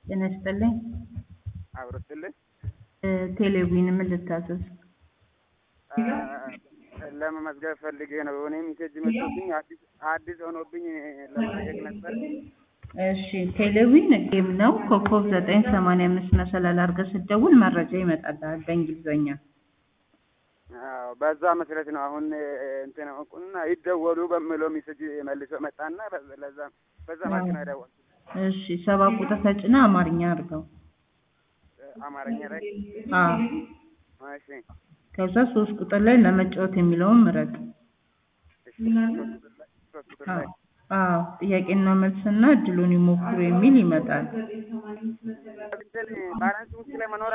ጤና ይስጥልኝ። አብሮ ስትልኝ ቴሌቪዥን ምን ልታዘዝ? ለመመዝገብ ፈልጌ ነው። እኔ ሜሴጅ መጥቶብኝ አዲስ አዲስ ሆኖብኝ ለመጠየቅ ነበር። እሺ ቴሌቪዥን ጌም ነው። ኮከብ ዘጠኝ ሰማንያ አምስት መሰላል አድርገህ ስትደውል መረጃ ይመጣልሃል በእንግሊዝኛ። አዎ በዛ መሰረት ነው አሁን እንትን አውቁና ይደወሉ በሚለው ሜሴጅ መልሶ መጣና ለዛ በዛ ማለት ነው የደወልኩት። እሺ ሰባ ቁጥር ተጭና አማርኛ አድርገው። አማርኛ ላይ አዎ እሺ ከዛ ሶስት ቁጥር ላይ ለመጫወት የሚለውን ምረጥ። እሺ ሶስት ቁጥር ላይ ሶስት ቁጥር ላይ አዎ ጥያቄና መልስና እድሉን ይሞክሩ የሚል ይመጣል። ባላንስ ውስጥ ላይ መኖር